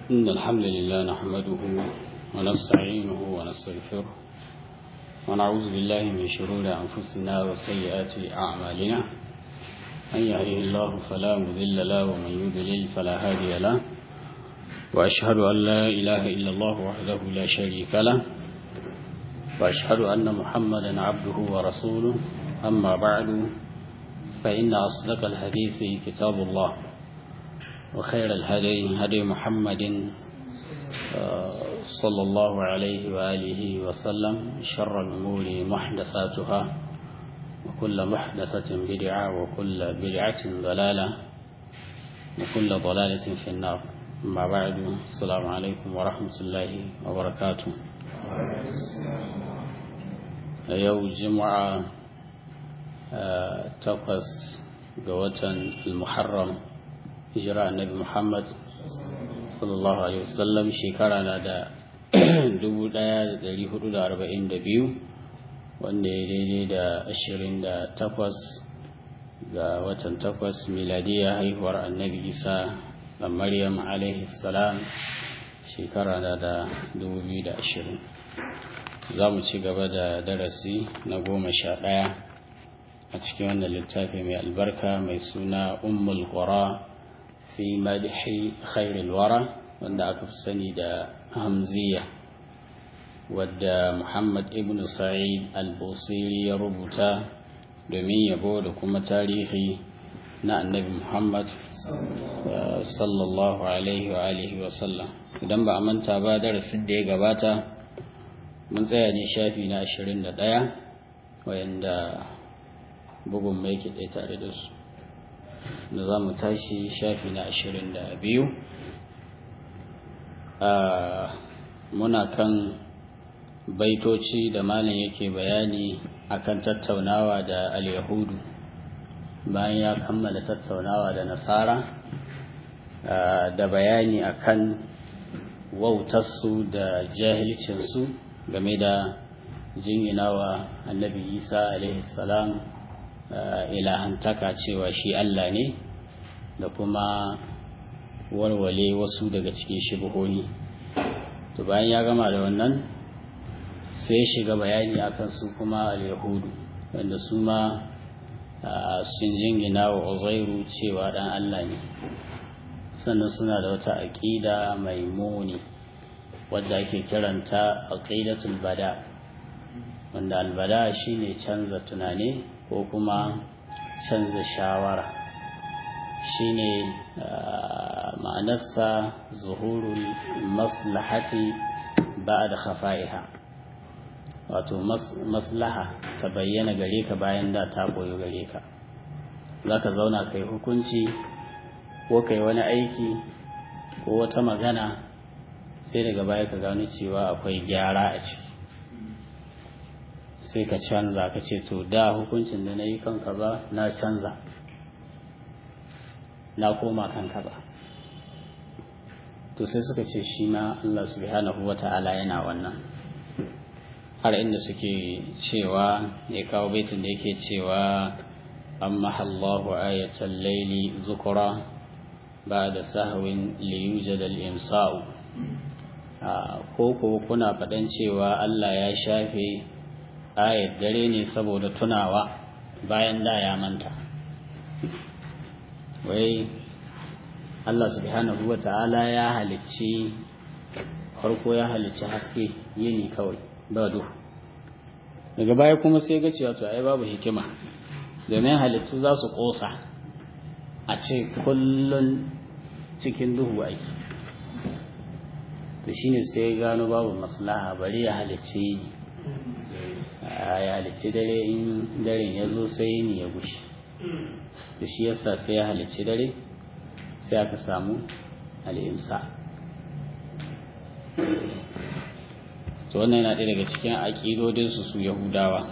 إن الحمد لله نحمده ونستعينه ونستغفره ونعوذ بالله من شرور أنفسنا وسيئات أعمالنا من يهده الله فلا مذل له ومن يضلل فلا هادي له وأشهد أن لا إله إلا الله وحده لا شريك له وأشهد أن محمدا عبده ورسوله أما بعد فإن أصدق الحديث كتاب الله وخير الهدي هدي محمد صلى الله عليه وآله وسلم شر الأمور محدثاتها وكل محدثة بدعة وكل بدعة ضلالة وكل ضلالة في النار أما بعد السلام عليكم ورحمة الله وبركاته يوم جمعة takwas ga watan al-muharram hijira annabi muhammad sallallahu alaihi wasallam shekara na da 1442 wanda ya daidai da 28 ga watan takwas miladiya haihuwar annabi isa da maryam alaihi salam shekara na da 2020 za mu ci gaba da darasi na goma sha ɗaya a cikin wannan littafi mai albarka mai suna ummul qura fi madhi khairil wara wanda aka fi sani da hamziya wadda muhammad ibn sa'id al-busiri ya rubuta domin yabo da kuma tarihi na annabi muhammad sallallahu alaihi wa alihi wa sallam idan ba a manta ba darasin da ya gabata mun tsaya ne shafi na 21 wayanda bugun mai ke ɗaya tare da su da za mu tashi shafi na ashirin da biyu muna kan baitoci da malin yake bayani akan tattaunawa da al-yahudu bayan ya kammala tattaunawa da nasara da bayani akan wautarsu da jahilcinsu game da jinginawa annabi isa alaihi salam ilahantaka cewa shi Allah ne da kuma warware wasu daga cikin shibuhoni to bayan ya gama da wannan sai ya shiga bayani akan su kuma al-yahudu wanda su ma sun jingina wa uzairu cewa dan Allah ne sannan suna da wata aƙida mai muni wadda ake kiranta aqidatul bada wanda albada shine canza tunani ko kuma canza shawara shine ma'anarsa zuhurul maslahati ba'da khafa'iha wato maslaha ta bayyana gare ka bayan da ta koyo gare ka zaka zauna kai hukunci ko kai wani aiki ko wata magana sai daga baya ka gano cewa akwai gyara a ciki sai ka canza ka ce to da hukuncin da na yi kan kaza na canza na koma kan kaza to sai suka ce shi ma Allah subhanahu wa ta'ala yana wannan har inda suke cewa ya kawo baitin da yake cewa amma Allahu ayatal laili zukura ba da sahwin liyujad al-imsa'u ko ko kuna faɗan cewa Allah ya shafe ayat dare ne saboda tunawa bayan da ya manta wai Allah subhanahu wa ta'ala ya halicci farko ya halicci haske yini kawai ba duhu daga baya kuma sai ga cewa to ai babu hikima domin halittu za su kosa a ce kullun cikin duhu aiki to shine sai gano babu maslaha bari ya halicci ya halicci dare in daren ya zo sai ni ya gushe to shi yasa sai ya halicci dare sai aka samu al'imsa to wannan yana ɗaya daga cikin aƙidodinsu su yahudawa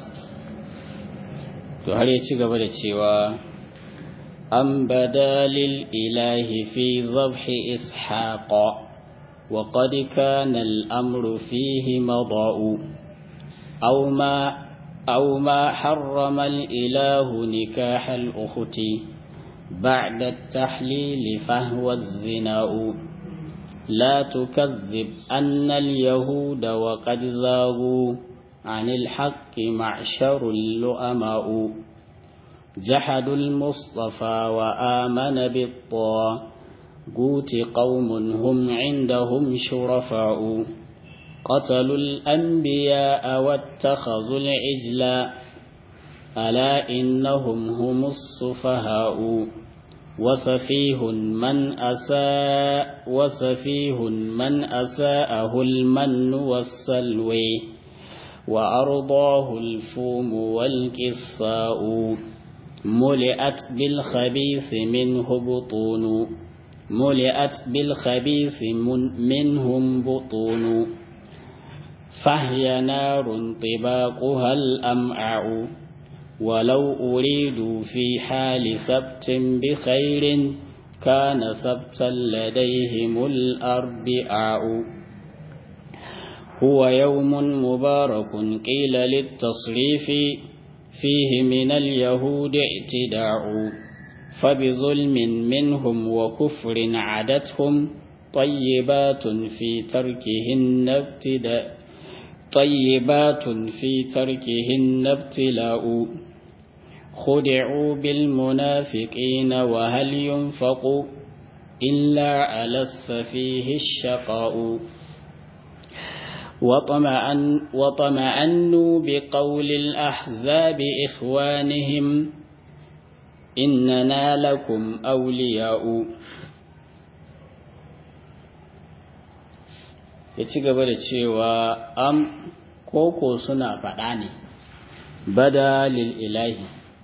to har ya ci gaba da cewa an badalil ilahi fi zabhi ishaqa وقد كان الأمر فيه مضاء أو ما أو ما حرم الإله نكاح الأخت بعد التحليل فهو الزنا لا تكذب أن اليهود وقد زاغوا عن الحق معشر اللؤماء جحدوا المصطفى وآمن بالطاغوت قوم هم عندهم شرفاء قتلوا الأنبياء واتخذوا العجل ألا إنهم هم السفهاء وسفيه من أساء وسفيه من أساءه المن والسلوي وأرضاه الفوم والكفاء ملئت بالخبيث منه بطون ملئت بالخبيث من منهم بطون فهي نار طباقها الأمعاء ولو أريدوا في حال سبت بخير كان سبتا لديهم الأربعاء هو يوم مبارك قيل للتصريف فيه من اليهود اعتداء فبظلم منهم وكفر عدتهم طيبات في تركهن ابتداء طيبات في تركهن ابتلاء خدعوا بالمنافقين وهل ينفق إلا على السفيه الشقاء وطمعن وطمعنوا بقول الأحزاب إخوانهم إننا لكم أولياء ya ci gaba da cewa am koko suna faɗa ne bada lil ilahi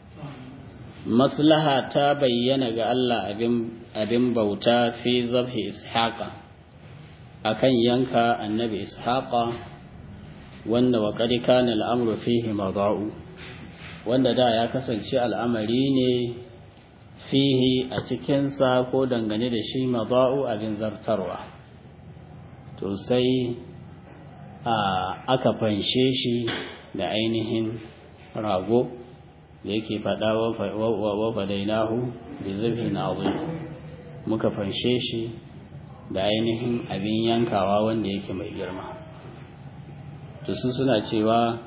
maslaha ta bayyana ga Allah abin bauta fi zabhi ishaqa akan yanka annabi ishaqa wanda wa qad kana al'amru fihi madau wanda da ya kasance al'amari ne fihi a cikinsa ko dangane da shi madau abin zartarwa to sai aka fanshe shi da ainihin rago da yake faɗa wa fadainahu da zubin azim muka fanshe shi da ainihin abin yankawa wanda yake mai girma to su suna cewa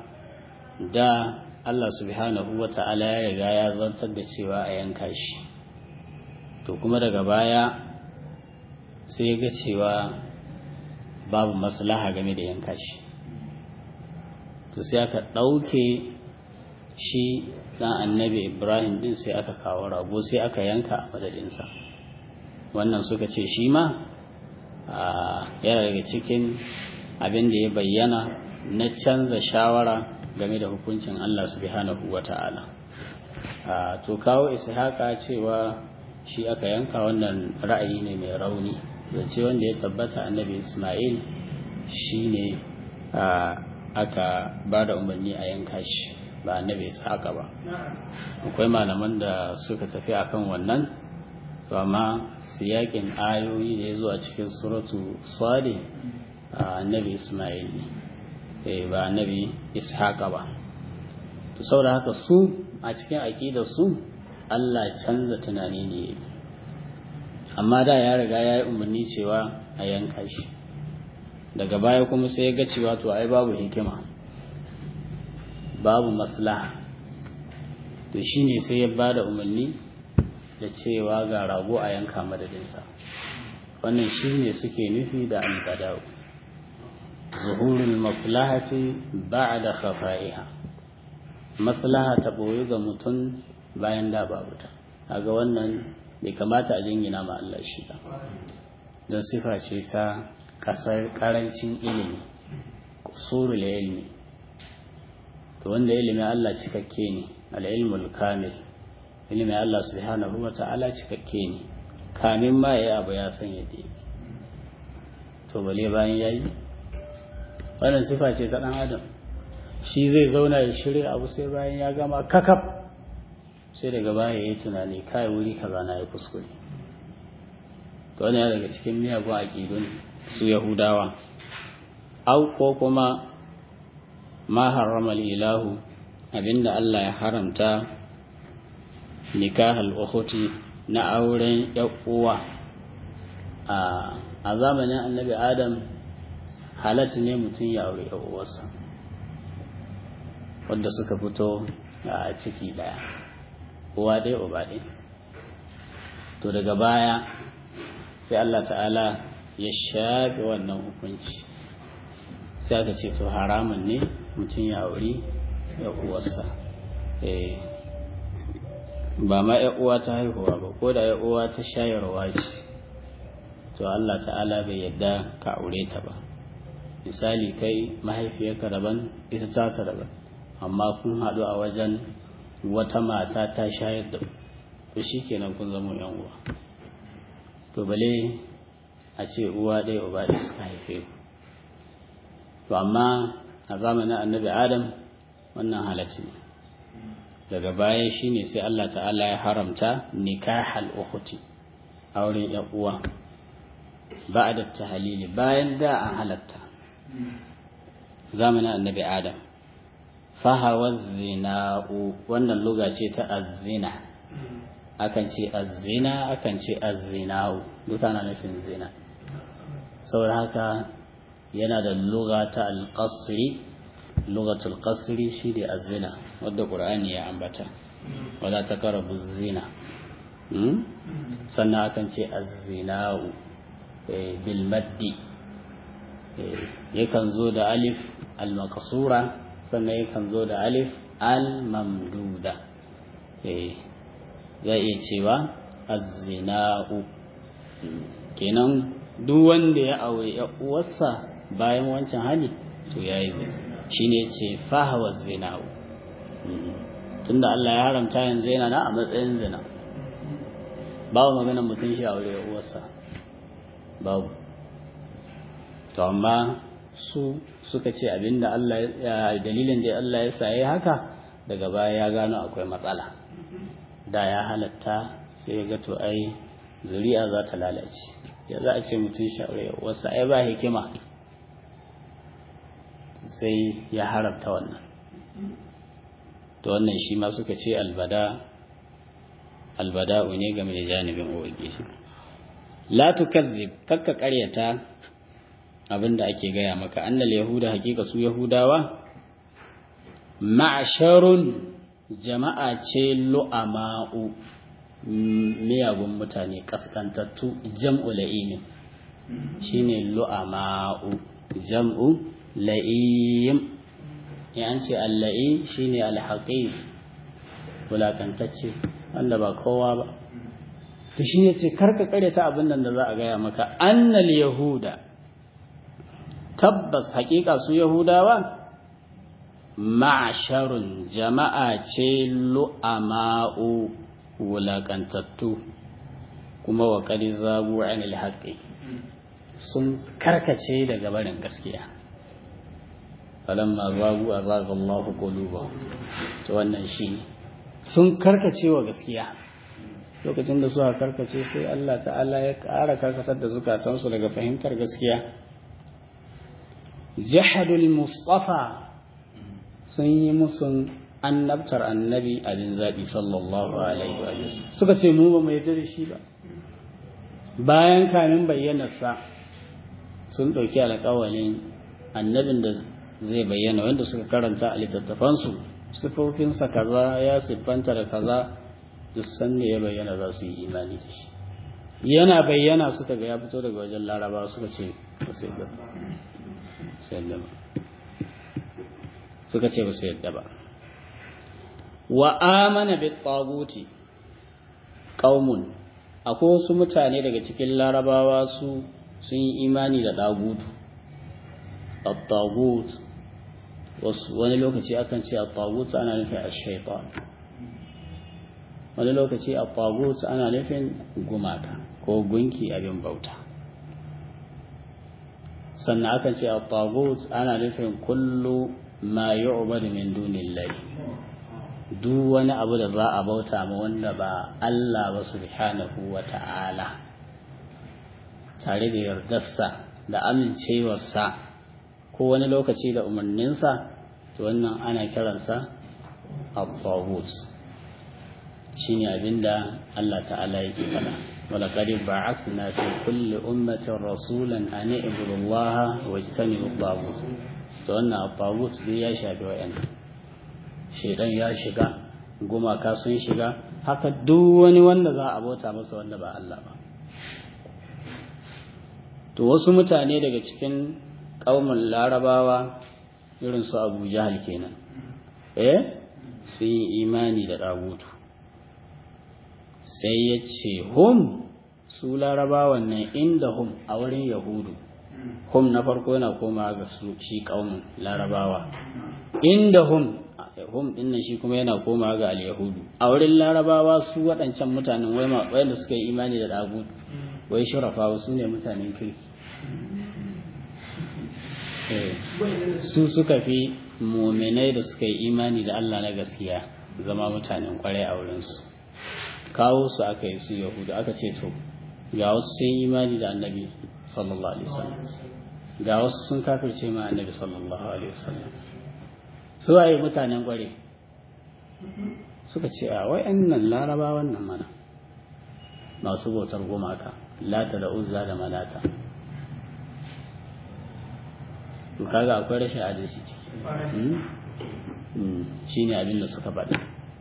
da Allah subhanahu wa ta'ala ya riga ya zantar da cewa a yanka shi to kuma daga baya sai ya ga cewa babu maslaha game da yanka shi to sai aka ɗauke shi ɗan annabi ibrahim ɗin sai aka kawo rago sai aka yanka a madadinsa wannan suka ce shi ma yana daga cikin abin da ya bayyana na canza shawara game da hukuncin allah subhanahu wa ta'ala to kawo ishaqa cewa shi aka yanka wannan ra'ayi ne mai rauni zance wanda ya tabbata annabi ismail shine aka ba da umarni a yanka shi ba annabi ishaqa ba akwai malaman da suka tafi akan wannan to amma siyakin ayoyi da ya zo a cikin suratu sadi annabi ismail ne ba annabi ishaqa ba to saboda haka su a cikin aƙidar su Allah canza tunani ne amma da ya riga ya yi umarni cewa a yanka shi daga baya kuma sai ya ga cewa to ai babu hikima babu maslaha to shine sai ya ba da umarni da cewa ga rago a yanka madadinsa wannan shine suke nufi da albadau zuhurul maslahati ba'da khafa'iha maslaha ta boye ga mutum bayan da babu ta kaga wannan bai kamata a jingina ma Allah shi ba don sifa ce ta kasar karancin ilimi surul ilmi to wanda ilimin Allah cikakke ne al-ilmul kamil ilimin Allah subhanahu wa ta'ala cikakke ne kamin ma yayi abu ya san yadda yake to bale bayan yayi wannan sifa ce ta dan adam shi zai zauna ya shirya abu sai bayan ya gama kakaf sai daga baya ya yi tunani kai wuri kaza na ya kuskure to wani daga cikin miyagun aƙidun su yahudawa au ko kuma ma harrama ilahu abinda Allah ya haramta nikahal ukhuti na auren uwa a zamanin annabi adam halatta ne mutum ya aure uwarsa wanda suka fito a ciki daya uwa ɗaya uba ɗaya to daga baya sai Allah ta'ala ya shafe wannan hukunci sai aka ce to haramun ne mutum ya auri ya uwarsa ba ma ya uwa ta haihuwa ba ko da ya uwa ta shayarwa ce to Allah ta'ala bai yadda ka aure ta ba misali kai mahaifiyarka daban ita ta ta daban amma kun haɗu a wajen wata mata ta shayar da to shi kenan kun zama yan uwa to bale a ce uwa ɗaya uba ɗaya suka haife ku to amma a zamanin annabi adam wannan halatti ne daga baya shine sai Allah ta'ala ya haramta nikahal ukhti auren yan uwa ba'da tahlili bayan da an halatta zamanin annabi adam fahawa zina'u wannan luga ce ta azzina akan ce azzina akan ce azzina'u duka na nufin zina saboda haka yana da luga ta alƙasri lugatul qasri shi ne azzina wadda ƙur'ani ya ambata wala ta karabu zina sannan akan ce azzina'u bil maddi yakan zo da alif al-maqsura sannan yakan zo da alif al-mamduda zai iya cewa azzina'u kenan duk wanda ya aure ya uwarsa bayan wancan hali to yayi zina shine ce fahawa zina'u tunda Allah ya haramta yanzu yana na a matsayin zina babu maganar mutum shi aure ya uwarsa babu to amma su suka ce abinda Allah ya dalilin da Allah ya saye haka daga baya ya gano akwai matsala da ya halatta sai ya ga to ai zuri'a za ta lalace ya za a ce mutum shaure wasu ai ba hikima sai ya haramta wannan to wannan shi ma suka ce albada albada'u ne game da janibin ubangiji la tukazzib kakka karyata abinda ake gaya maka annal yahuda hakika su yahudawa ma'asharun jama'a ce lu'ama'u miyagun mutane kaskantattu jam'u la'im shine lu'ama'u jam'u la'im ya an ce alla'i shine alhaqi wulakantacce wanda ba kowa ba to shi ne ce karka karyata abin nan da za a gaya maka annal yahuda tabbas hakika su yahudawa ma'asharun jama'a ce lu'ama'u wulaƙantattu kuma wa ƙari zagu anil haƙƙi sun karkace daga barin gaskiya falamma zagu a zagallahu quluba to wannan shi sun karkace wa gaskiya lokacin da suka karkace sai Allah ta'ala ya ƙara karkatar da zukatansu daga fahimtar gaskiya jahadul mustafa sun yi musun annabtar annabi abin zaɓi sallallahu alaihi wa suka ce mu ba mu yarda da shi ba bayan kamin bayyanarsa sun ɗauki alƙawalin annabin da zai bayyana wanda suka karanta a littattafansu sifofinsa kaza ya siffanta da kaza duk sanda ya bayyana za su yi imani da shi yana bayyana suka ga ya fito daga wajen laraba suka ce ba su yadda ba suka ce ba su yadda ba wa amana bi taguti qaumun akwai wasu mutane daga cikin larabawa su sun yi imani da dagutu at-tagut wasu wani lokaci akan ce at-tagut ana nufin ash-shaytan wani lokaci at-tagut ana nufin gumaka ko gunki abin bauta sannan akan ce at-tagut ana nufin kullu ma yu'badu min dunillahi duk wani abu da za a bauta ma wanda ba Allah ba subhanahu wa ta'ala tare da yardarsa da amincewarsa ko wani lokaci da umarninsa to wannan ana kiransa al-taghut shine abinda Allah ta'ala yake faɗa ولقد بعثنا في كل أمة رسولا أن اعبدوا الله واجتنبوا الطاغوت to wannan at-taghut dai ya shafi wayan shedan ya shiga gumaka sun shiga haka duk wani wanda za a bauta masa wanda ba Allah ba to wasu mutane daga cikin ƙaumin larabawa irin su abu jahal kenan eh sun yi imani da ɗagutu sai ya ce hum su larabawan nan inda hum a wurin yahudu hum na farko yana koma ga su shi ƙaumin larabawa inda hum hum din nan shi kuma yana koma ga al-yahudu a wurin larabawa su waɗancan mutanen wayanda suka yi imani da ɗagutu wai shurafa su ne mutanen kirki su suka fi muminai da suka yi imani da Allah na gaskiya zama mutanen kwarai a wurinsu kawo su aka yi su yahudu aka ce to ga wasu sun imani da annabi sallallahu alaihi wasallam ga wasu sun kafirce ma annabi sallallahu alaihi wasallam su waye mutanen kwarai suka ce a wayannan laraba wannan mana masu bautar gumaka lata da uzza da malata to kaga akwai rashin adalci ciki shi ne abin da suka faɗa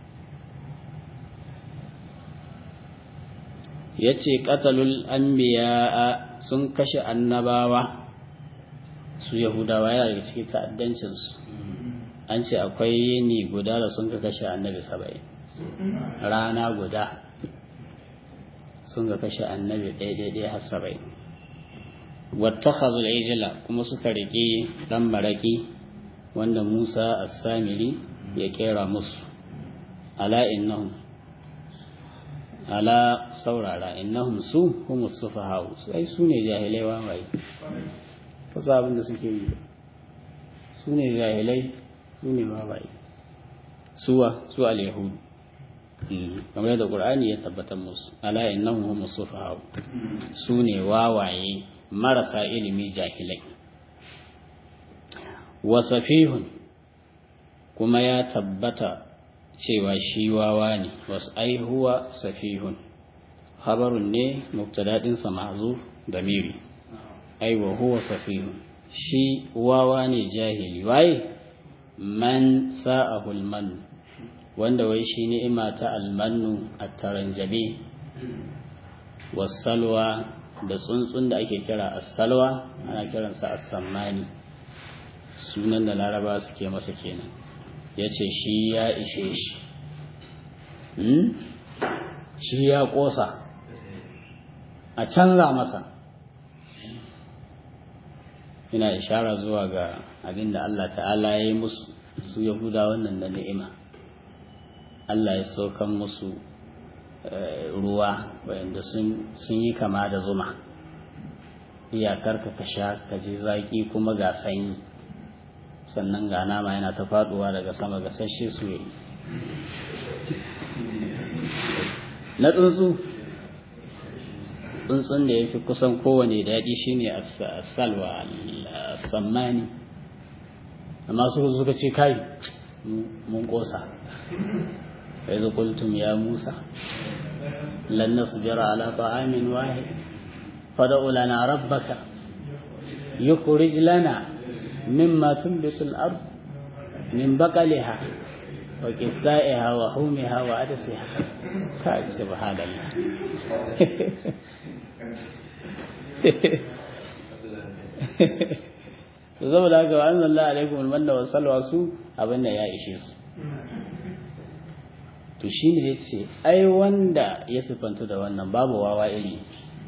ya ce ƙatalul anbiya sun kashe annabawa su yahudawa yana daga cikin ta'addancinsu an ce akwai yini guda da sun ka kashe annabi saba'in rana guda sun ka kashe annabi ɗaya-ɗaya har saba'in wattakhadhul ijla kuma suka rike dan maraki wanda Musa as-Samiri ya kera musu ala innahum ala saurara innahum su humus sufaha sai su ne jahilai wawaye kasa abin da suke yi su ne jahilai su ne wawaye suwa su al-yahudu kamar da qur'ani ya tabbatar musu ala innahum humus sufaha su ne wawaye marasa ilimi jahilai wasafihun kuma ya tabbata cewa shi wawa ne wasu aihuwa safihun habarun ne mubtadadinsa ma'zuf da miri aiwa huwa safihun shi wawa ne jahili waye man sa'ahu alman wanda wai shi ni'ima ta almannu at-taranjabi wasalwa da tsuntsun da ake kira assalwa ana kiransa assammani sunan da laraba suke masa kenan ya ce shi ya ishe shi shi ya ƙosa a canza masa ina ishara zuwa ga abin da Allah ta'ala ya yi musu su yahuda wannan da ni'ima Allah ya saukan musu ruwa wayanda sun yi kama da zuma iyakar ka ka sha ka ji zaki kuma ga sanyi sannan ga nama yana ta faduwa daga sama ga sashe su yi na tsuntsu tsuntsun da ya fi kusan kowane daɗi shine salwa sammani amma suka suka ce kai mun ƙosa فإذ قلتم يا موسى لن نصبر على طعام واحد فدع لنا ربك يخرج لنا مما تنبت الأرض من بقلها وكسائها وحومها وعدسها كاي سبحان الله saboda haka wa anzalna alaikum almanna wa salwa su abinda ya ishe su to shi ne ya ce ai wanda ya siffanta da wannan babu wawa iri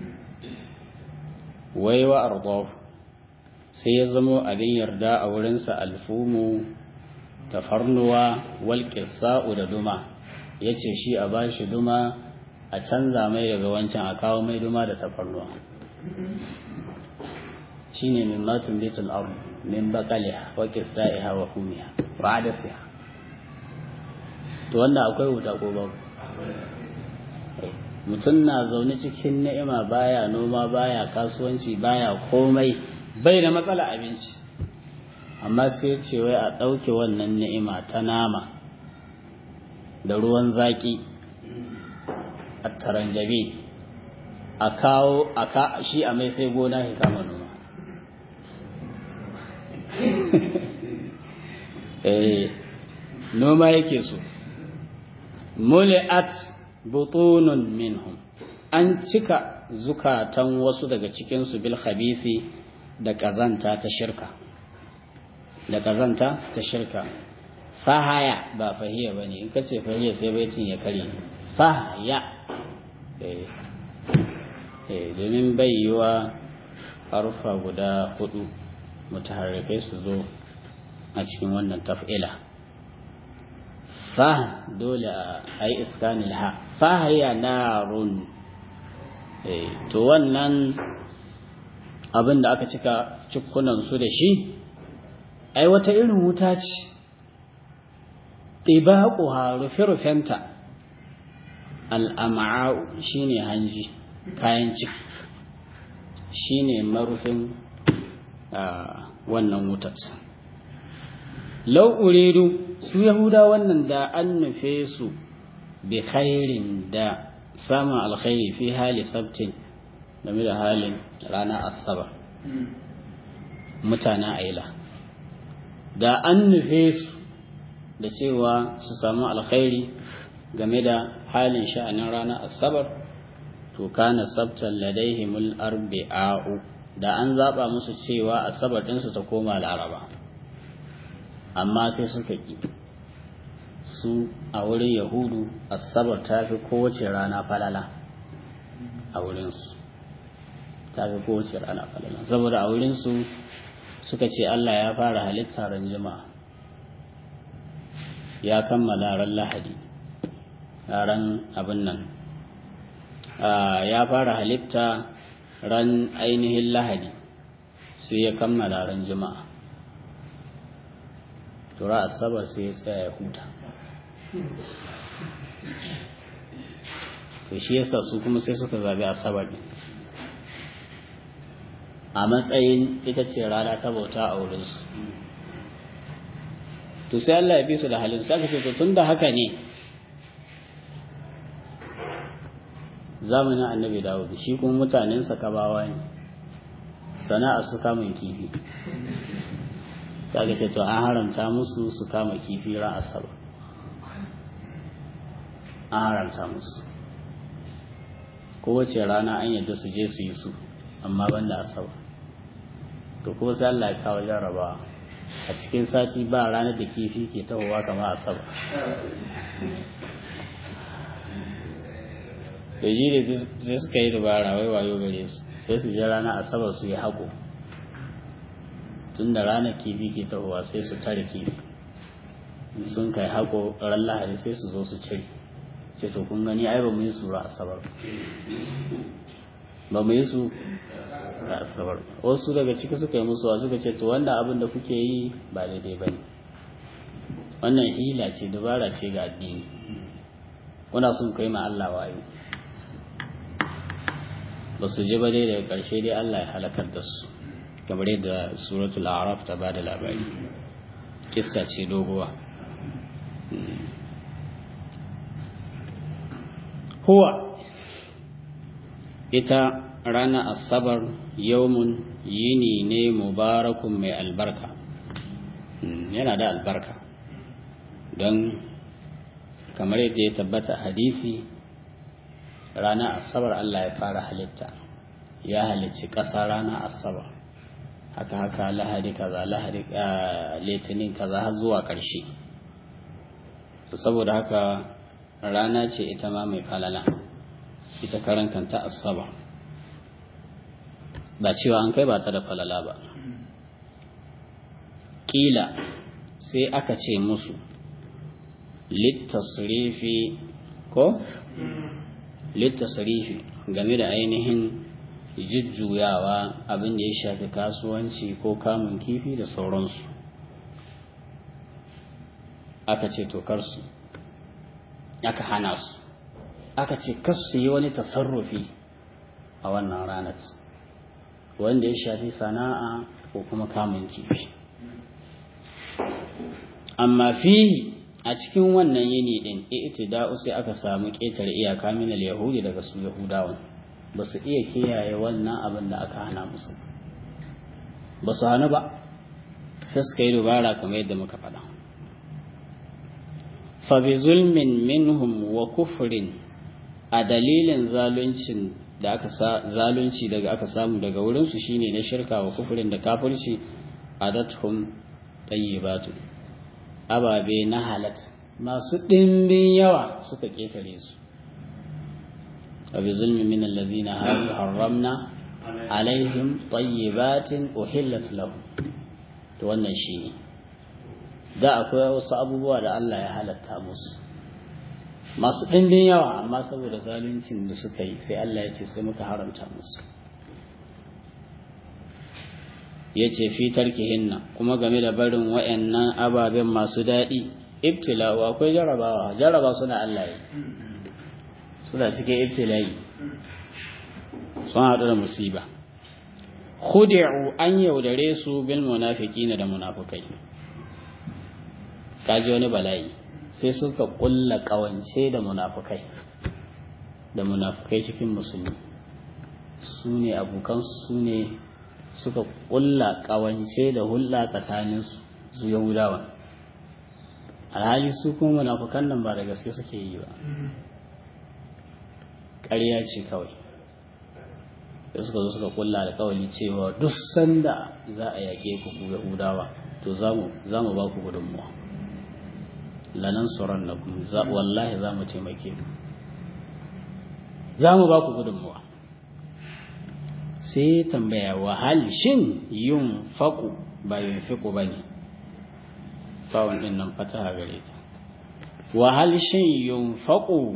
wai wa ardaw sai ya zamo abin yarda a wurinsa alfumu tafarnuwa wal qissa'u da duma yace shi a bashi duma a canza mai daga wancan a kawo mai duma da tafarnuwa shine min matun bitul ard min baqaliha wa qissa'iha wa humiha wa adasiha to wanda akwai wuta ko babu mutum na zaune cikin ni'ima baya noma baya kasuwanci baya komai bai da matsala abinci amma sai ce wai a ɗauke wannan ni'ima ta nama da ruwan zaƙi a taranjabi a kawo a ka shi a mai sai gona ya kama noma eh noma yake so muli'at butunun minhum an cika zukatan wasu daga cikinsu bil khabisi da kazanta ta shirka da kazanta ta shirka fahaya ba fahiya bane in kace fahiya sai baitin ya kare fahaya eh eh domin bayyawa harfa guda hudu mutaharrikai su zo a cikin wannan taf'ila fa dole a yi iskanil ha fahaya narun to wannan abin da aka cika cikunansu da shi ai wata irin wuta ce ɗibaƙuha rufe-rufenta al'ama'a'u shi ne hanji kayan ciki shi ne marufin wannan wutar lau'uridu su yahuda wannan da an nufe su bi khairin da samun alkhairi fi hali sabtin game da halin ranar asabar mutanen aila da an nufe su da cewa su samu alkhairi game da halin sha'anin ranar asabar to kana sabtan ladaihimul arbi'a'u da an zaba musu cewa asabar ɗinsu ta koma laraba amma sai suka ƙi su a wurin yahudu asabar ta fi kowace rana falala a wurinsu ta fi kowace rana falala saboda a wurinsu suka ce allah ya fara halitta ran jima'a ya kammala ran lahadi ran abin nan ya fara halitta ran ainihin lahadi sai ya kammala ran jima'a tura asabar sai ya tsaya ya huta to shi yasa su kuma sai suka zabi asabar din a matsayin ita ce rana ta bauta a wurinsu to sai Allah ya bi su da halin sai ce to tunda haka ne zamanin annabi Dawud shi kuma mutanensa kabawa ne sana'a su kamun kifi sai ce to an haramta musu su kama kifi ran asabar an haramta musu kowace rana an yadda su je su yi su amma ban da asabar to kuma sai Allah ya kawo jarrabawa a cikin sati ba ranar da kifi ke tahowa kamar asabar da ji da sai suka yi dubara wai wayo gare su sai su je ranar asabar su yi haƙo tun da ranar kifi ke tahowa sai su tare kifi sun kai haƙo ran lahari sai su zo su cire sai to kun gani ai ba mu yi su ra asabar ba mu yi su ra asabar wasu daga ciki suka yi musu suka ce to wanda abin da kuke yi ba daidai ba ne wannan hila ce dabara ce ga addini kuna sun kai ma Allah wayo ba su ji ba dai daga ƙarshe dai Allah ya halakar da su kamar yadda suratul araf ta ba da labari kissa ce doguwa huwa ita rana asabar yawmun yini ne mubarakun mai albarka yana da albarka don kamar yadda ya tabbata hadisi rana asabar Allah ya fara halitta ya halicci ƙasa rana asabar haka haka lahadi kaza lahadi litinin kaza har zuwa ƙarshe saboda haka rana ce ita ma mai falala ita karan kanta asaba ba cewa an kai ba ta da falala ba kila sai aka ce musu littasrifi ko littasrifi game da ainihin jujjuyawa abin da ya shafi kasuwanci ko kamun kifi da sauransu aka ce tokarsu aka hana su aka ce kasu yi wani tasarrufi a wannan ranar wanda ya shafi sana'a ko kuma kamun kifi amma fihi a cikin wannan yini din itida'u sai aka samu ƙetare iyaka min yahudi daga su yahudawan ba su iya kiyaye wannan abin da aka hana musu ba su hannu ba sai suka yi dubara kamar yadda muka faɗa fabi zulmin minhum wa kufrin a dalilin zaluncin da aka zalunci daga aka samu daga wurinsu shine na shirka wa kufrin da kafirci adathum tayyibatu ababe na halat masu ɗimbin yawa suka ketare su وبظلم من الذين هادوا حرمنا عليهم طيبات أحلت لهم wannan shi ne da akwai wasu abubuwa da Allah ya halatta musu masu ɗimbin yawa amma saboda zaluncin da suka yi sai Allah ya ce sai muka haramta musu ya ce fitar hinna kuma game da barin wa'annan ababen masu daɗi ibtila'u akwai jarabawa jaraba suna Allah yi suna cikin ibtila'i sun haɗu da musiba khudi'u an yaudare su bil munafiqina da munafukai kaji wani bala'i sai suka kulla kawance da munafukai da munafukai cikin musulmi su ne abokansu su ne suka kulla kawance da hulɗa tsakaninsu su yahudawa alhali su kuma munafukan nan ba da gaske suke yi ba ƙarya ce kawai da suka zo suka kulla da kawali cewa duk sanda za a yaƙe ku ku yahudawa to za mu ba ku gudunmuwa lanan tsoron na kuma wallahi za mu taimake ku za mu ba ku gudunmuwa sai tambaya wahal shin yin faƙu ba yin fiƙu ba ne fawon ɗin nan fata gare ta wahal shin yin faƙu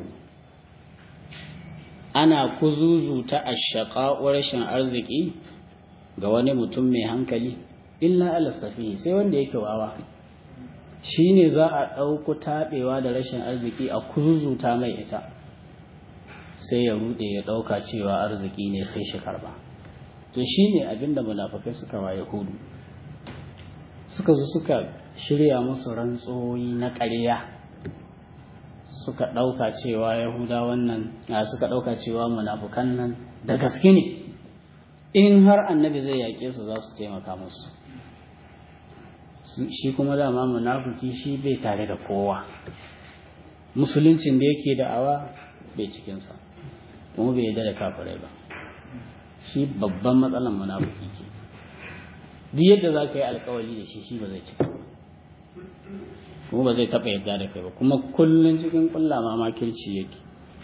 ana kuzuzuta ashaƙa rashin arziki ga wani mutum mai hankali illa alasafi sai wanda yake wawa shi ne za a ɗauku taɓewa da rashin arziki a kuzuzuta mai ita sai ya ruɗe ya ɗauka cewa arziki ne sai shi karba to shi ne abinda munafakai suka wa yahudu suka zo suka shirya musu rantsoyi na ƙarya suka ɗauka cewa yahuda wannan suka ɗauka cewa munafukan nan da gaske ne in har annabi zai yaƙe su za su taimaka musu shi kuma dama munafuki shi bai tare da kowa musuluncin da yake da'awa bai cikinsa kuma bai yarda da kafirai ba shi babban matsalan munafuki ke duk yadda za ka yi alkawali da shi shi ba zai cika ba kuma ba zai taɓa yarda da kai ba kuma kullum cikin ƙulla ma makirci yake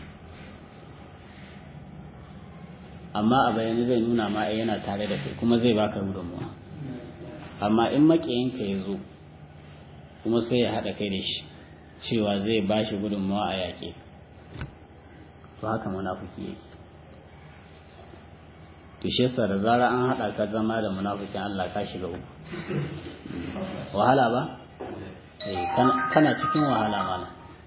amma a bayani zai nuna ma yana tare da kai kuma zai baka gudunmuwa amma in maƙiyinka ya zo kuma sai ya haɗa kai da shi cewa zai ba shi gudunmuwa a yaƙe to haka munafuki yake to shi yasa da zara an haɗa ka zama da munafukin Allah ka shiga uku wahala ba kana cikin wahala mana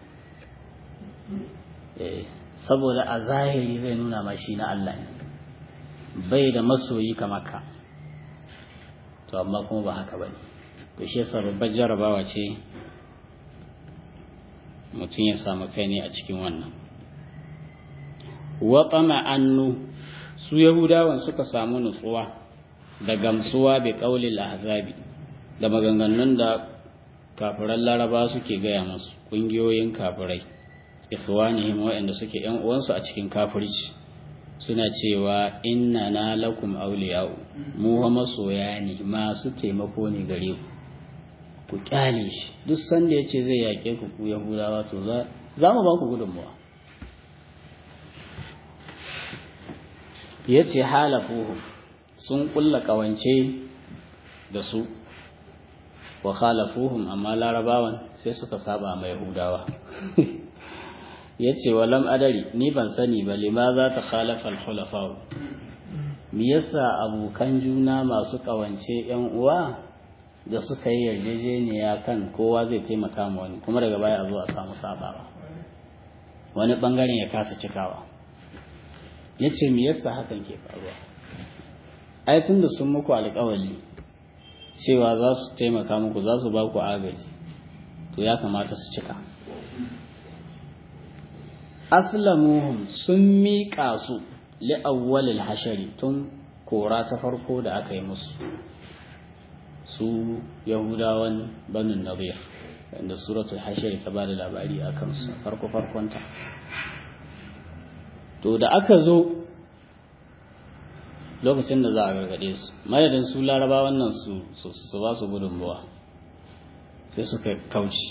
saboda a zahiri zai nuna ma shi na Allah ne bai da masoyi kamar ka to amma kuma ba haka bane to shi yasa babbar jarabawa ce mutum ya samu kai ne a cikin wannan wa annu su yahudawan suka samu nutsuwa da gamsuwa bi qaulil ahzabi da maganganun da kafiran laraba suke gaya musu ƙungiyoyin kafirai ikhwanihim waɗanda suke ‘yan uwansu a cikin kafirci suna cewa inna na lakum auliya'u mu ha masoya ne masu taimako ne gare ku ku kyale shi duk sanda ya ce zai yaƙe ku ku yahudawa to za mu ba ku gudunmuwa ya ce halafuhu sun ƙulla ƙawance da su wa khalafuhum amma larabawan sai suka saba mai yahudawa yace walam adari ni ban sani ba limaza ta khalafa al-khulafa me yasa abokan juna masu kawance yan uwa da suka yi yarjejeniya kan kowa zai taimaka ma wani kuma daga baya a zo a samu sabawa wani bangaren ya kasa cikawa yace me yasa hakan ke faruwa ai tunda sun muku alƙawari cewa za su taimaka muku za su ba ku agaji to ya kamata su cika aslamuhum sun miƙa su li'awwalil hashari tun kora ta farko da aka yi musu su yahudawan banin nabir inda suratul hashari ta bada labari a kansu farko farkonta to da aka zo lokacin da za a gargade su madadin su laraba wannan su su ba su gudunmuwa sai suka kauci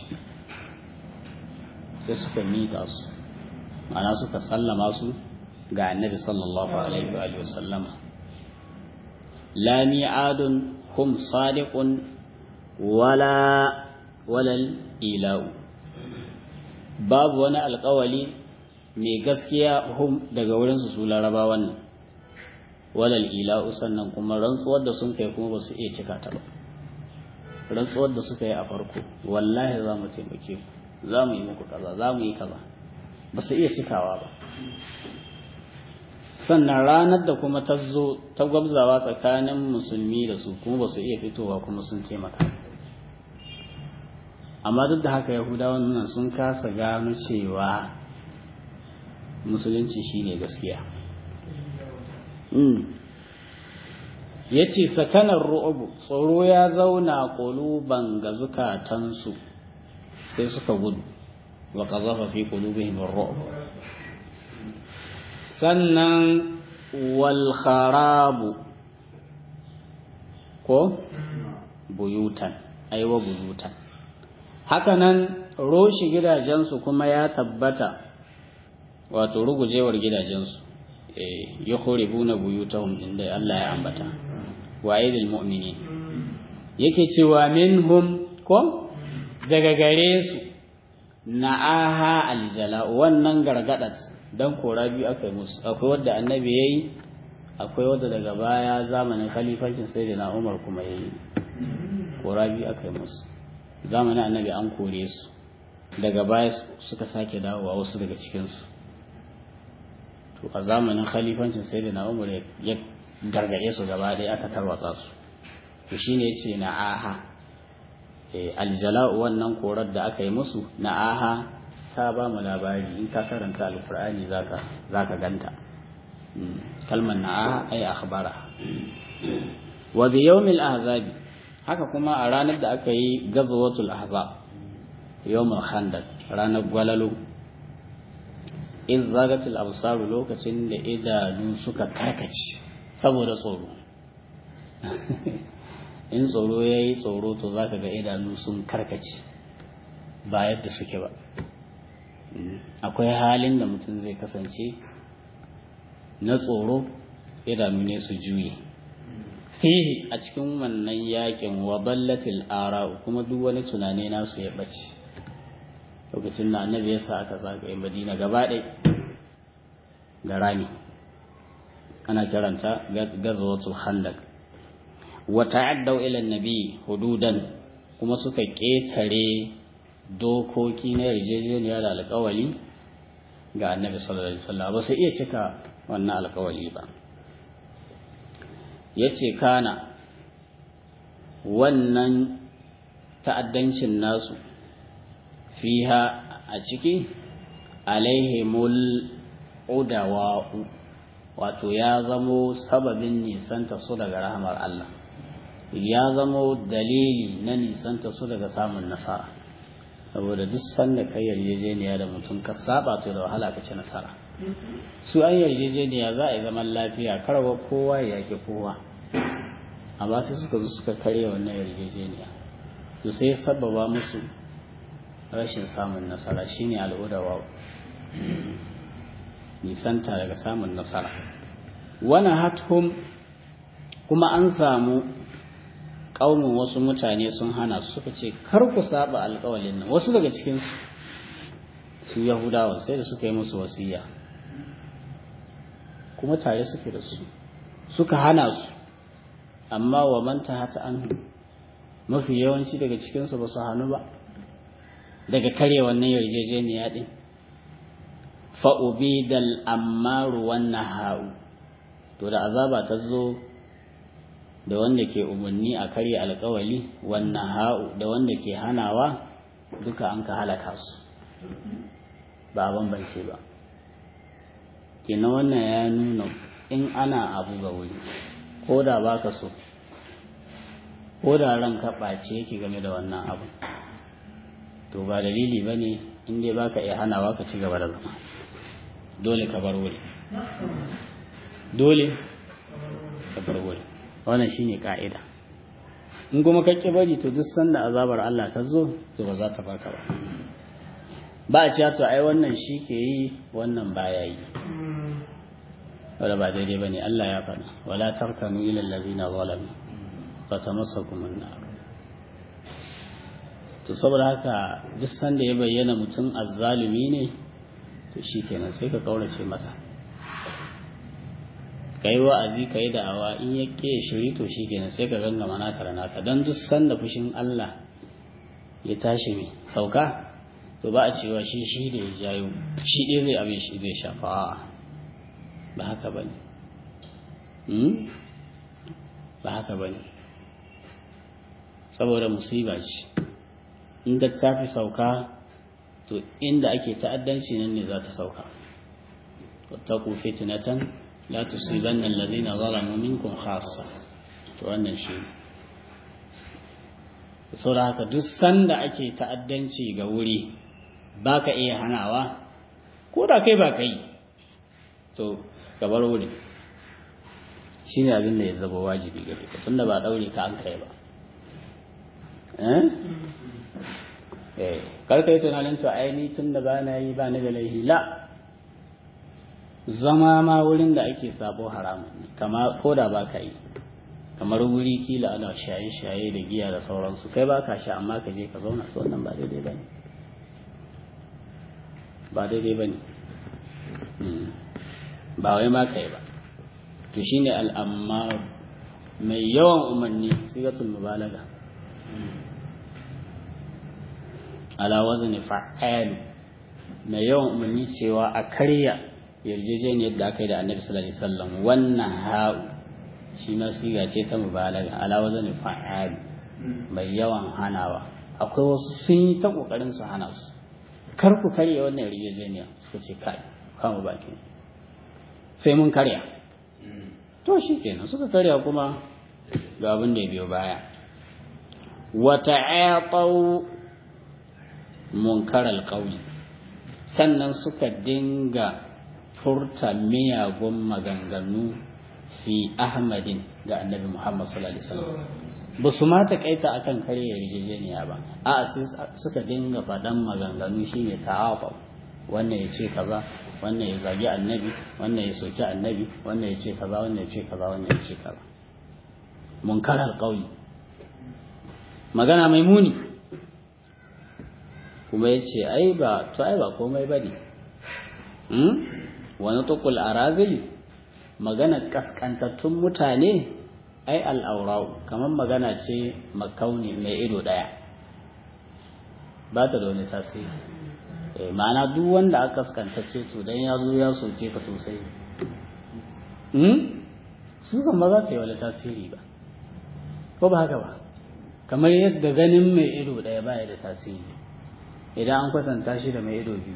sai suka mika su ma'ana suka sallama su ga annabi sallallahu alaihi wa sallama la mi'adun hum sadiqun wala walal ila'u babu wani alkawali mai gaskiya hum daga wurinsu su laraba wannan walal ila'u sannan kuma rantsuwar da sun kai kuma ba su iya cika ta ba rantsuwar da suka yi a farko wallahi za mu taimake ku za mu yi muku kaza za mu yi kaza ba su iya cikawa ba sannan ranar da kuma ta zo ta gwabzawa tsakanin musulmi da su kuma ba su iya fitowa kuma sun taimaka amma duk da haka yahudawan nan sun kasa gano cewa musulunci shine gaskiya ya ce sakanar ru'ubu tsoro ya zauna ƙuluban ga zukatansu sai suka gudu wa ƙazafa fi ƙulubihim ru'ub sannan wal kharabu ko buyutan aiwa buyutan hakanan roshi gidajensu kuma ya tabbata wato rugujewar gidajensu ya kore buna buyutahum inda Allah ya ambata wa aidil mu'mini yake cewa minhum ko daga gare su na'aha aljala wannan gargadat dan kora biyu aka yi musu akwai wadda annabi yayi akwai wadda daga baya zamanin khalifancin sayyidina Umar kuma yayi kora biyu aka yi musu zamanin annabi an kore su daga baya suka sake dawowa wasu daga cikinsu to a zamanin khalifancin sai da na umar ya gargaɗe su gaba ɗaya aka tarwatsa su to shine yace na aha aljala'u wannan korar da aka yi musu na aha ta ba mu labari in ka karanta alkur'ani zaka zaka ganta kalmar na aha ai akhbara wa bi yawmil ahzabi haka kuma a ranar da aka yi gazwatul ahzab yawmul khandaq ranar gwalalo in zagatul absaru lokacin da idanu suka karkace saboda tsoro in tsoro yayi tsoro to zaka ga idanu sun karkace ba yadda suke ba akwai halin da mutum zai kasance na tsoro idanu ne su juye fihi a cikin wannan yakin wa ballatil ara'u kuma duk wani tunani nasu ya bace lokacin da annabi ya sa aka zagaye madina gaba ɗaya da rami ana kiranta gazwatul khandaq wa ta'addaw ila annabi hududan kuma suka ketare dokoki na yarjejeniya da alƙawali ga annabi sallallahu alaihi wasallam ba su iya cika wannan alƙawali ba yace kana wannan ta'addancin nasu fiha a ciki alaihimul udawa'u wato ya zamo sababin nisanta su daga rahamar Allah ya zamo dalili na nisanta su daga samun nasara saboda duk sanda kai yarjejeniya da mutum ka saba to da wahala ka ci nasara su an yarjejeniya za a yi zaman lafiya karwa kowa ya yake kowa amma sai suka zo suka karya wannan yarjejeniya to sai sababa musu rashin samun nasara shine al'udawa nisanta daga samun nasara wani hathum kuma an samu ƙaunin wasu mutane sun hana su suka ce kar ku saba alƙawalin nan wasu daga cikin su yahudawa sai da suka yi musu wasiya kuma tare suke da su suka hana su amma wa manta hata an mafi yawanci daga cikinsu ba su hannu ba daga kare wannan yarjejeniya ɗin fa'ubidal ammaru wannan ha'u to da azaba ta zo da wanda ke umarni a karya alkawali wannan ha'u da wanda ke hanawa duka an ka halaka su ba bambance ba kenan wannan ya nuna in ana abu ga wuri ko da baka so ko da ranka ɓace yake game da wannan abu to ba dalili ba ne in dai baka iya hanawa ka ci gaba da zama dole ka bar wuri dole ka bar wuri wannan shine ka'ida in kuma ka ki bari to duk sanda azabar Allah ta zo to ba za ta barka ba ba a cewa to ai wannan shi ke yi wannan baya yi wala ba daidai bane Allah ya faɗa wala tarkanu ila allazina zalamu fatamassakum an-nar to saboda haka duk sanda ya bayyana mutum azzalumi ne to shikenan sai ka kaurace masa kai wa'azi kai da'awa in ya ke shiri to shikenan sai ka gangama naka da naka dan duk sanda fushin Allah ya tashi mai sauka to ba a cewa shi shi da ya jayo shi dai zai abin shi zai shafa a'a ba haka bane ba haka bane saboda musiba ce inda ta fi sauka to inda ake ta'addanci nan ne za ta sauka wattaku fitnatan la tusibanna allazina zalamu minkum khassa to wannan shi saboda haka duk sanda ake ta'addanci ga wuri baka iya hanawa ko da kai ba kai to ka bar wuri shine abin da ya zaba wajibi gare ka tunda ba daure ka an kai ba eh karka yi tunanin to ai ni tunda ba na yi ba ni da laihi la zama ma wurin da ake sabo haramun ne kama ko da ba ka yi kamar wuri kila ana shaye-shaye da giya da sauransu kai ba ka sha amma ka je ka zauna to wannan ba daidai ba ne ba daidai ba ne ba wai ma ka yi ba to shine al'ammar mai yawan umarni sigatul mubalaga ala wazni fa'alu mai yawan umarni cewa a karya yarjejeniyar da aka yi da annabi sallallahu alaihi wasallam wannan ha'u shi ma siga ce ta mubalaga ala wazni fa'alu mai yawan hanawa akwai wasu sun yi ta kokarin su hana su kar ku karya wannan yarjejeniya suka ce kai kama baki sai mun karya to shi kenan suka karya kuma ga abin da ya biyo baya wata ayatau munkar alƙauli sannan suka dinga furta miyagun maganganu fi ahmadin ga annabi muhammad sallallahu alaihi wasallam ba su ma taƙaita akan karya yarjejeniya ba a suka dinga faɗan maganganu shine ta'afa wannan ya ce kaza wannan ya zagi annabi wannan ya soki annabi wannan ya ce kaza wannan ya ce kaza wannan ya ce kaza munkarar ƙauye magana mai muni kuma ya ce ai ba to ai ba komai ba ne wani tukul a razili magana kaskantattun mutane ai al'aurau kamar magana ce makauni mai ido ɗaya ba ta da wani tasiri ma'ana duk wanda aka kaskantacce to dan ya zo ya soke ka sosai su kan ba za ta yi wani tasiri ba ko ba haka ba kamar yadda ganin mai ido ɗaya ba ya da tasiri idan an kwatanta shi da mai ido biyu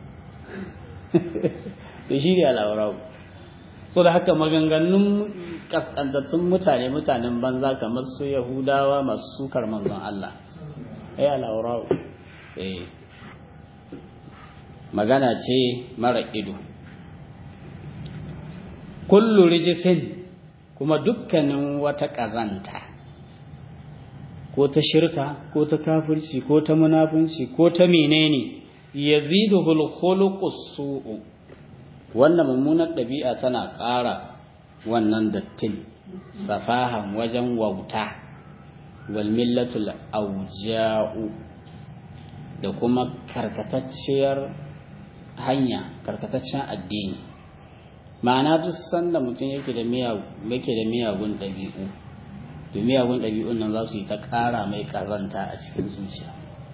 da shi ne al'aurau so da haka maganganun kaskantattun mutane mutanen banza kamar su yahudawa masu sukar manzon Allah ai al'aurau eh magana ce mara ido kullu rijisin kuma dukkanin wata ƙazanta ko ta shirka ko ta kafirci ko ta munafunci ko ta menene yaziduhul khuluqus su'u wannan mummunar ɗabi'a tana ƙara wannan dattin safahan wajen wauta wal millatul auja'u da kuma karkatacciyar hanya karkataccen addini ma'ana duk sanda mutum yake da yake da miyagun ɗabi'u to miyagun ɗabi'un nan za su yi ta ƙara mai ƙazanta a cikin zuciya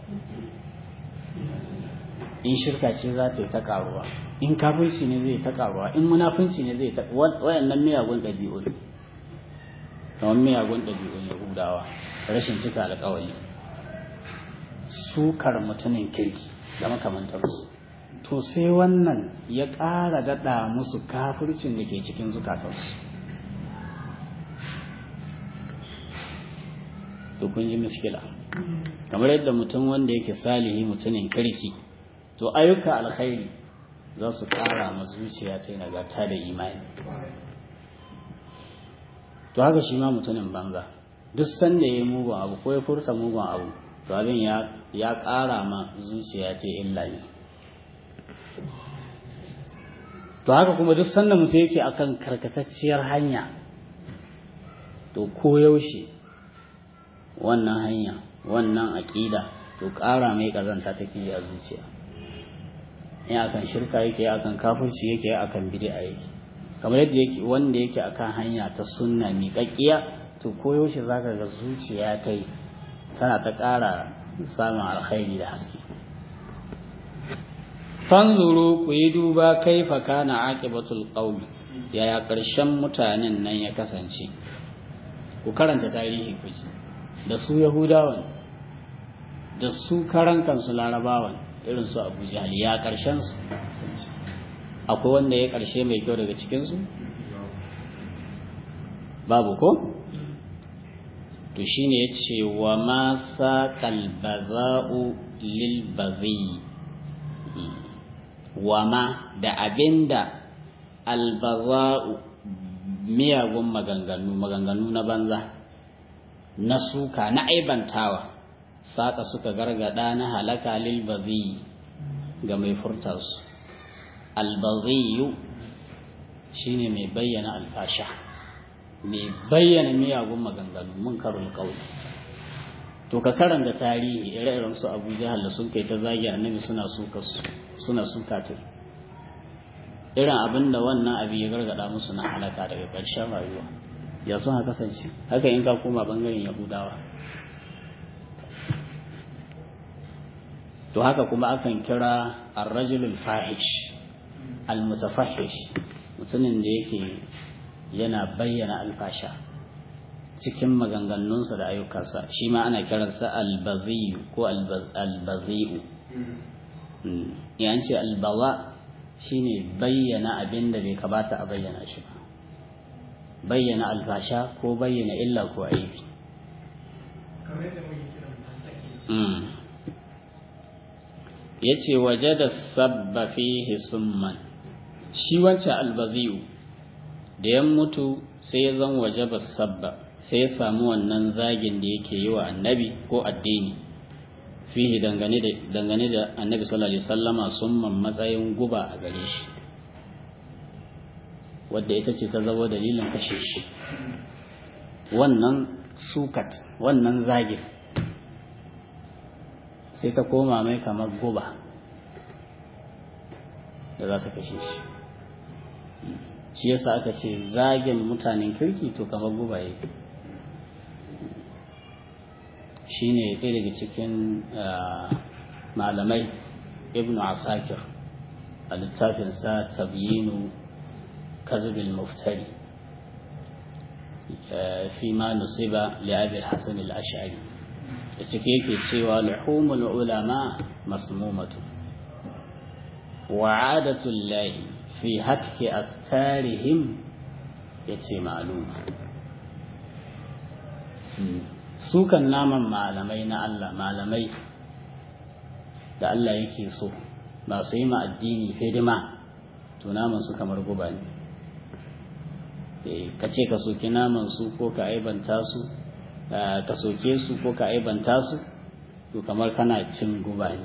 in shirka ce za ta yi ta ƙaruwa in kafirci ne zai ta ƙaruwa in munafunci ne zai ta wayannan miyagun ɗabi'un kamar miyagun ɗabi'un yahudawa rashin cika alƙawari sukar mutumin kirki da makamantarsu to sai wannan ya ƙara daɗa musu kafircin da ke cikin zukatansu to kun ji miskila kamar yadda mutum wanda yake salihi mutumin kirki to ayyuka alkhairi za su ƙara ma zuciya ta nagarta da imani to haka shi ma mutumin banza duk sanda ya yi mugun abu ko ya furta mugun abu to abin ya ƙara ma zuciya ta illa ne to haka kuma duk sanda mutum yake akan karkatacciyar hanya to koyaushe wannan hanya wannan aƙida to ƙara mai ƙazanta take a zuciya in akan shirka yake akan kafirci yake akan bid'a yake kamar yadda yake wanda yake akan hanya ta sunna miƙaƙƙiya to koyaushe zaka ga zuciya ta yi tana ta ƙara samun alkhairi da haske fanzuru ku yi duba kaifa kana aqibatul qawmi yaya ƙarshen mutanen nan ya kasance ku karanta tarihi ku ji da su yahudawan da su karan kansu larabawan irin su abu jahal ya ƙarshen su akwai wanda ya ƙarshe mai kyau daga cikinsu babu ko to shine ya ce wa ma saƙal baza'u lil bazi wa ma da abinda albaza'u miyagun maganganu maganganu na banza na suka na aibantawa saƙa suka gargada na halaka lil bazi ga mai furta su albaziyu shine mai bayyana alfasha mai bayyana miyagun maganganu mun karul kauli to ka karanta tarihi ire-iren su Abu Jahal da sun kai ta zagi annabi suna suka suna suka ta irin abin da wannan abu ya gargada musu na halaka daga ƙarshen rayuwa ya sun ha kasance haka in ka koma bangaren Yahudawa to haka kuma akan kira ar-rajulul fahish al-mutafahish mutumin da yake yana bayyana alfasha cikin maganganunsa da ayyukansa shi ma ana kiransa albaziyu ko albazi'u yan ce albaza shine bayyana abin da bai kamata a bayyana shi ba bayyana alfasha ko bayyana illa ko aibi ya ce waje da sabba fihi summan shi wancan albazi'u da ya mutu sai ya zan waje ba sabba sai ya samu wannan zagin da yake yi wa annabi ko addini fihi dangane da dangane da annabi sallallahu alaihi wasallama summan matsayin guba a gare shi wadda ita ce ta zama dalilin kashe shi wannan sukat wannan zagin sai ta koma mai kamar guba da za ta kashe shi shi yasa aka ce zagin mutanen kirki to kamar guba yake shi ne ɗaya daga cikin malamai ibn asakir a littafinsa tabyinu kazibin muftari fi ma nusiba li'abil hasan al-ash'ari da cike yake cewa luhumul ulama masmumatu wa adatul lahi fi hatki astarihim yace ma'luma sukan naman malamai na Allah malamai da Allah yake so masu yi ma addini hidima to naman su kamar guba ne ka ce ka soki naman su ko ka aibanta su ka soke su ko ka aibanta su to kamar kana cin guba ne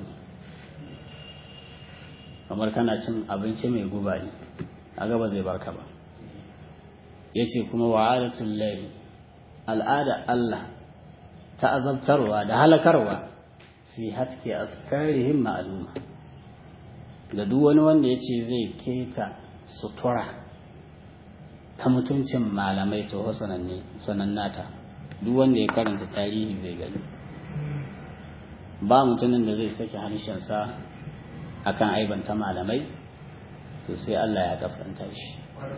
kamar kana cin abinci mai guba ne a gaba zai barka ba ya ce kuma wa'adatul lahi al'ada Allah ta azabtarwa da halakarwa fi hatke askarihim ma'aluma ga duk wani wanda ya ce zai keta sutura ta mutuncin malamai to sanannata duk wanda ya karanta tarihi zai gani ba mutumin da zai sake harshensa akan aibanta malamai to sai Allah ya kaskanta shi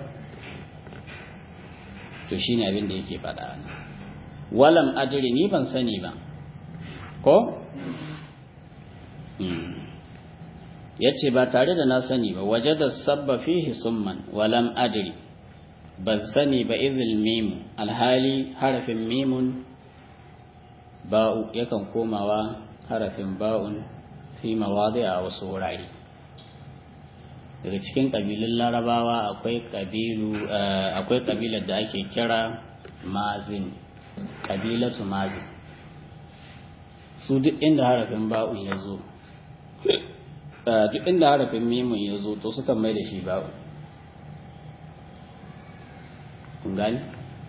to shine abin da yake faɗa walam adri ni ban sani ba ko yace ba tare da na sani ba wajada sabba fihi summan walam adri ban sani ba izil mimu alhali harafin mimun ba'u yakan komawa harafin ba'un fi mawadi a wasu wurare daga cikin ƙabilun larabawa akwai ƙabilu akwai ƙabilar da ake kira mazin ƙabilatu mazin su duk inda harafin ba'un ya zo duk inda harafin mimun ya zo to sukan mai da shi ba'un kun gani?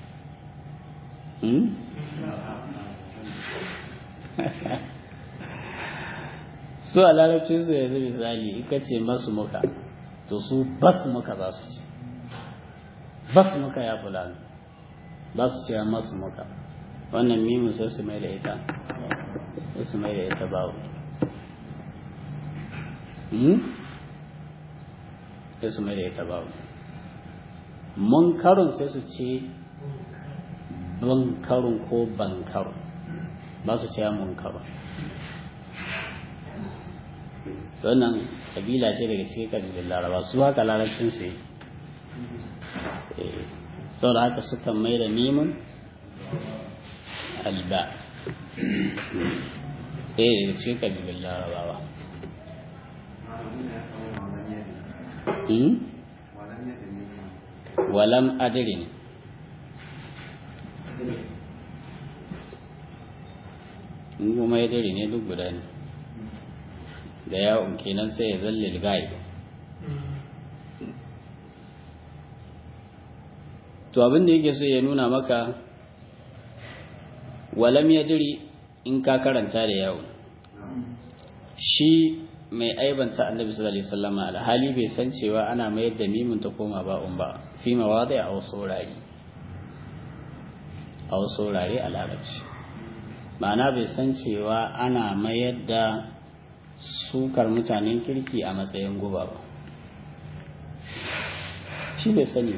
su a larabcin su yanzu misali ika ce masu muka to su bas muka za su ce bas muka ya fulani ba su ce masu muka wannan mimin sai su mai da ita sai su mai da ita bawo sai su mai da ita bawo munkarun sai su ce bankarun ko bankarun ba su ce munkarun wannan kabila ce daga cikin kabilun laraba su haka larabcin su yi sau da haka suka mai da neman alba ɗaya daga cikin kabilun larabawa walam adirin in kuma ya dare ne duk guda ne da yawon kenan sai ya zalle gai to abin da yake so ya nuna maka walam ya diri in ka karanta da yawon shi mai aibanta annabi sallallahu alaihi wasallam alhali bai san cewa ana mayar da mimin ta koma ba'un ba fi mawadi a wasu wurare a wasu wurare a larabci ma'ana bai san cewa ana mayar da sukar mutanen kirki a matsayin guba ba shi bai sani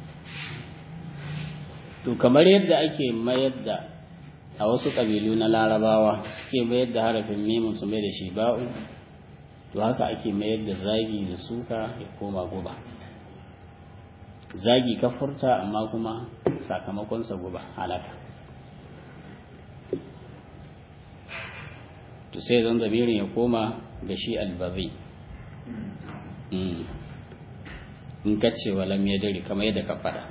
to kamar yadda ake mayar da a wasu ƙabilu na larabawa suke mayar da harafin mimin su mai da shi ba'u to haka ake mayar da zagi da suka ya koma guba zagi ka furta amma kuma sakamakonsa guba halaka to sai zan zamirin ya koma ga shi albazi in ka ce walam ya dare kamar yadda ka faɗa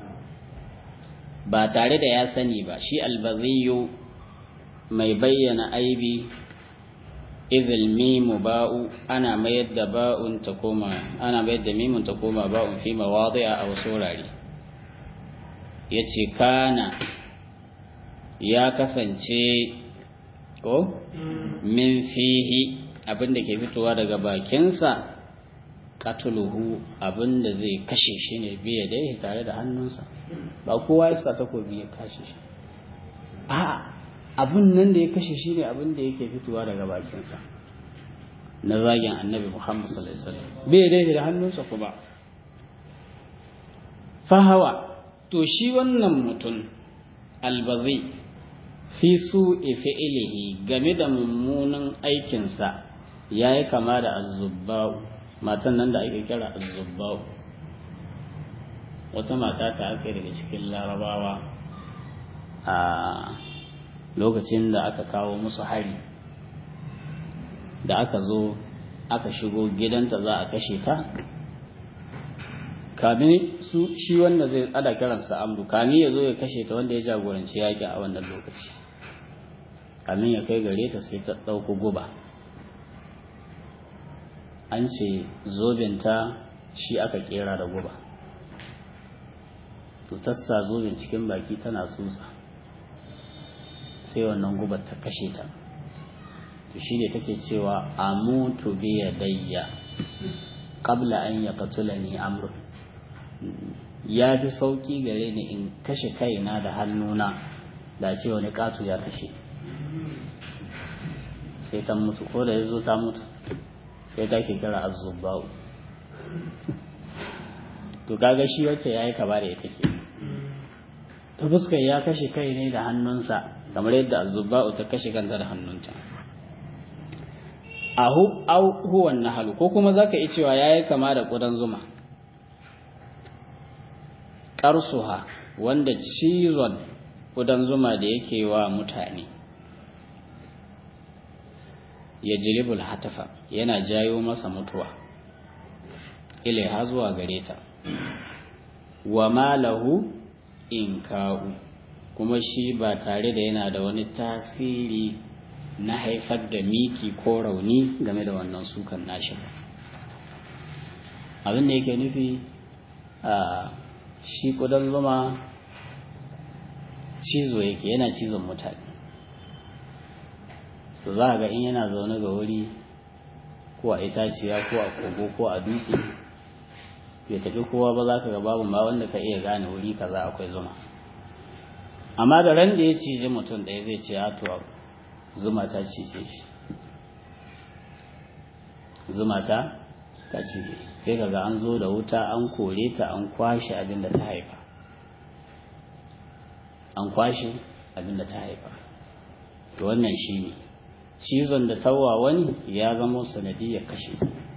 ba tare da ya sani ba shi albaziyu mai bayyana aibi idil mimu ba'u ana mayar da ba'un ta koma ana mayar da mimun ta koma ba'un fi mawadi'a a wasu wurare yace kana ya kasance ko min fihi abinda ke fitowa daga bakinsa katuluhu abinda zai kashe shi ne biya dai tare da hannunsa ba kowa ya sa takobi ya kashe shi a abin nan da ya kashe shi ne abinda yake fitowa daga bakinsa na zagin annabi muhammad sallallahu alaihi wasallam biya dai da hannunsa kuma fahawa to shi wannan mutum albazi fi su fi'ilihi game da mummunan aikinsa ya yi kama da azubba'u matan nan da ake kira azubba'u wata mata ta aka daga cikin larabawa a lokacin da aka kawo musu hari da aka zo aka shigo gidanta za a kashe ta kamin su shi wanda zai ada kiransa amru kamin ya zo ya kashe ta wanda ya jagoranci yaƙi a wannan lokaci kamin ya kai gare ta sai ta ɗauko guba an ce zobinta shi aka kera da guba to tassa zobin cikin baki tana tsutsa sai wannan gubar ta kashe ta to shi ne take cewa amutu bi yadayya qabla an yaqtulani amru ya fi sauki gare ni in kashe kaina da hannuna da ce wani katu ya kashe sai ta mutu ko da ya zo ta mutu sai ta ke kira azubba'u to kaga shi wacce ya yi kaba da ita ke ta fuskar ya kashe kai ne da hannunsa kamar yadda azubba'u ta kashe kanta da hannunta ahu au huwa nahalu ko kuma zaka yi cewa yayi kama da kudan zuma qarsuha wanda cizon kudan zuma da yake wa mutane ya jilibul hatafa yana jayo masa mutuwa ilaiha zuwa gare ta wa malahu inka'u kuma shi ba tare da yana da wani tasiri na haifar da miki ko rauni game da wannan sukan nashi ba abin da yake nufi a shi kudan zuma cizo yake yana cizon mutane to za ga in yana zaune ga wuri ko a itaciya ko a kogo ko a dutse bai tafi kowa ba za ka ga babu ma wanda ka iya gane wuri kaza akwai zuma amma da ran da ya cije mutum ɗaya zai ce ya to zuma ta cije shi zuma ta ta cije sai kaga an zo da wuta an kore ta an kwashe abin da ta haifa an kwashe abin da ta haifa to wannan shi ne cizon da tawa wani ya zama sanadiyar kashe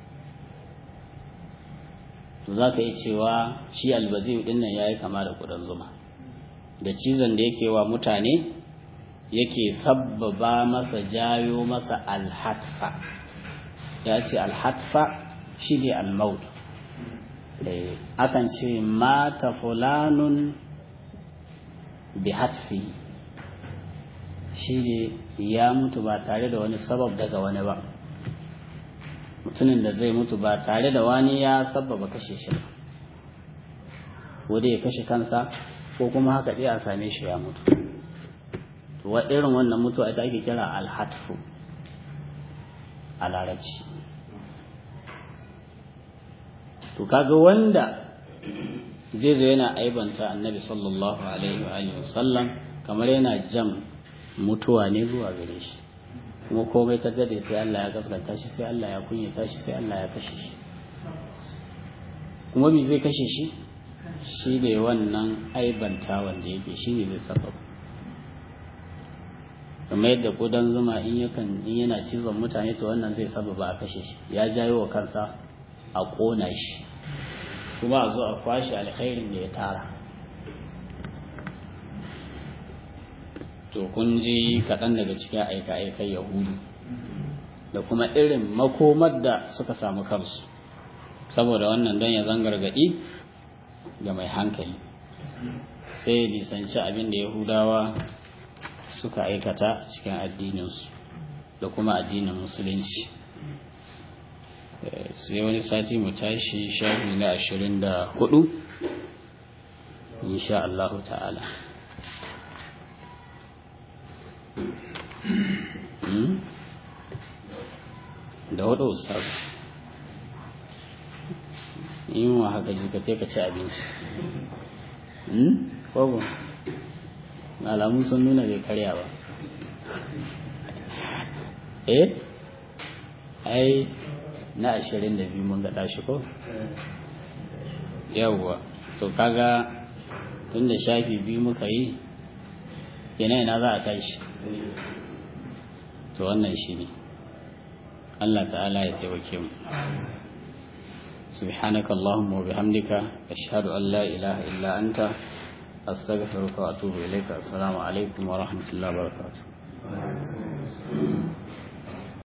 to za ka yi cewa shi albaziyu din nan ya yi kama da kudan zuma da cizon da yake wa mutane yake sabbaba masa jayo masa alhatfa ya ce alhatfa shi ne almaut akan ce mata fulanun bi hatfi shi ne ya mutu ba tare da wani sabab daga wani ba mutumin da zai mutu ba tare da wani ya sababa kashe shi ba wadda ya kashe kansa ko kuma haka ɗaya a same shi ya mutu to wa irin wannan mutuwa ita ake kira alhatfu a larabci to kaga wanda zai zo yana aibanta annabi sallallahu alaihi wa alihi wasallam kamar yana jam mutuwa ne zuwa gare shi kuma komai ta dade sai Allah ya gaskata shi sai Allah ya kunyata shi sai Allah ya kashe shi kuma me zai kashe shi shi ne wannan aibanta wanda yake shi ne zai sabab kamar yadda kudan zuma in yakan in yana cizon mutane to wannan zai sababa a kashe shi ya jayo wa kansa a kona shi kuma a zo a kwashe alkhairin da ya tara to kun ji kaɗan daga cikin aika-aikai yahudu da kuma irin makomar da suka samu kansu saboda wannan don ya zangargaɗi ga mai hankali sai lisanci abin da yahudawa suka aikata cikin addininsu da kuma addinin musulunci sai wani sati mu tashi shafi na ashirin da hudu insha Allah ta'ala da hudu ustaz yin wa haka ji ka ka ci abinci kogo alamu sun nuna bai karya ba eh ai na ashirin da biyu mun gaɗa shi ko yawwa to kaga tun da shafi biyu muka yi kenan ina za a tashi to wannan shi ne Allah ta'ala ya taimake mu سبحانك اللهم وبحمدك أشهد أن لا إله إلا أنت أستغفرك وأتوب إليك السلام عليكم ورحمة الله وبركاته